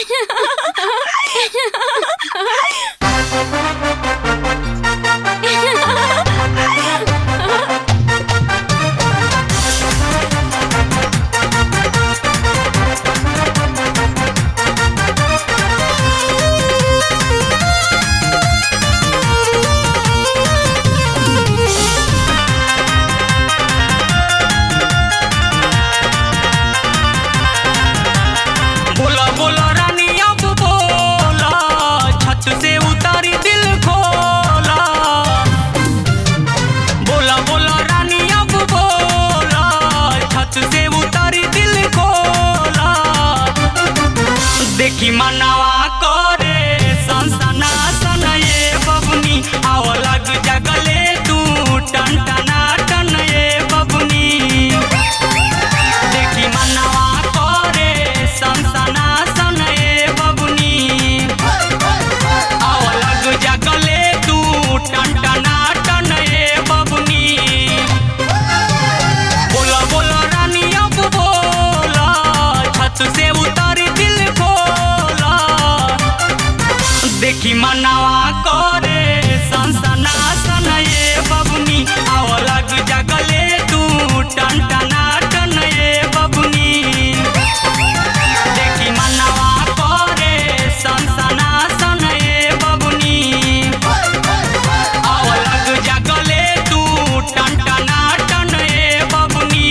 बोला बोला रानी अब बोला छत से उतारी दिल खोला बोला बोला रानी अब बोला छत से उतारी दिल खोला देखी मनावा करे सनसना सन ये बबनी आव लग जगले तू टन टना टन ये बबनी देखी मनवा करे सनसना सन ए बबुनी आव लग जगले तू टनटना टन ए बबुनी बोला बोला रानी अब बोला छत से उतारी दिल खोला देखी मनवा करे सनसना सन ए बबुनी आव लग जगले तू टनटना टन ए बबुनी देखी मनवा करे सनसना सन ए बबुनी आव लग जगले तू टनटना टन ए बबुनी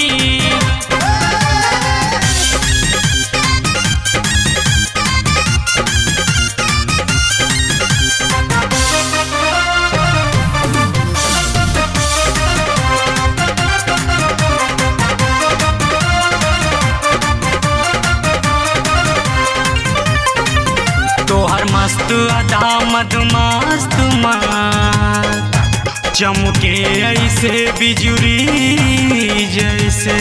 तोहर मस्त अदा मधुमस्त मस्त चमके ऐसे बिजुरी जैसे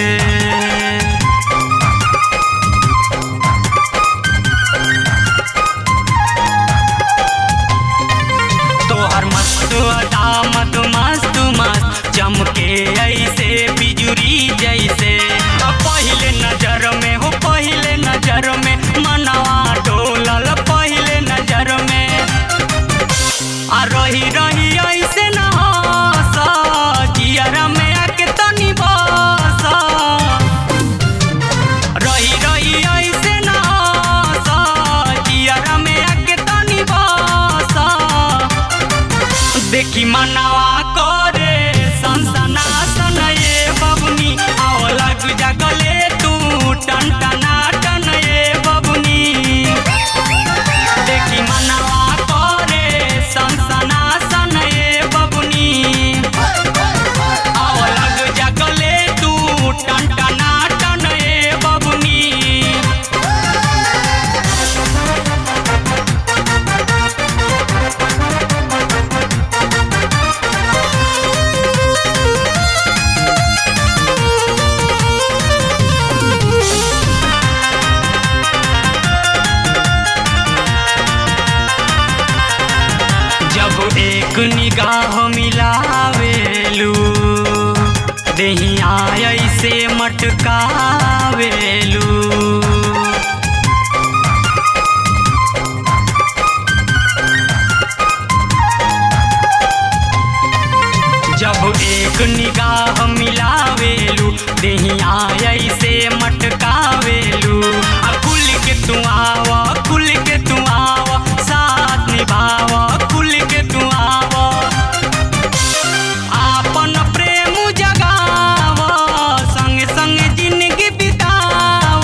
तोहर मस्त अदा मधुमस्त मस्त चमके ऐसे बिजुरी जैसे अब पहले नजर में हो पहले नजर में मनवा डोलल पहले नजर में आ रही रही ऐसे न हंस जियरा में आके तनी बस रही रही ऐसे न हंस जियरा में आके तनी बस देखी मनवा करे सनसना सन ये बबुनी आव लग जगले तू टनटना टन ये बबुनी देखी मनवा करे सनसना सन ये बबुनी आव लग जगले तू टनटना टन ये बबुनी जब एक निगाह मिलावेलू देहिया ऐसे मटकावेलू जब एक निगाह मिलावेलू देहिया ऐसे मटकावेलू आ खुल के तू आवा खुल के तू आवा साथ निभावा खुल के तू आवा आपन प्रेम जगावा संग संग जिंदगी बितावा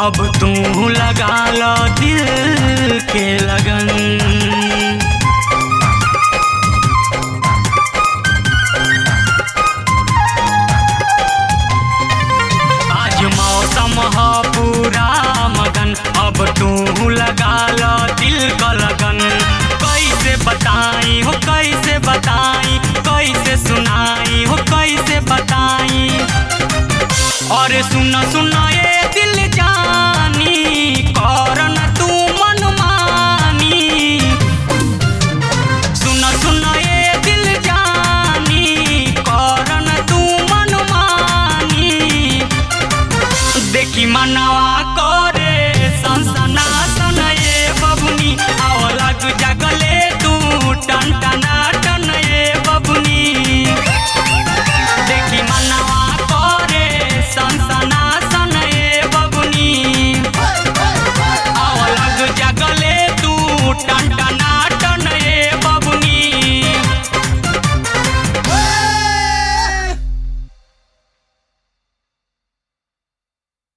अब तू लगा लो दिल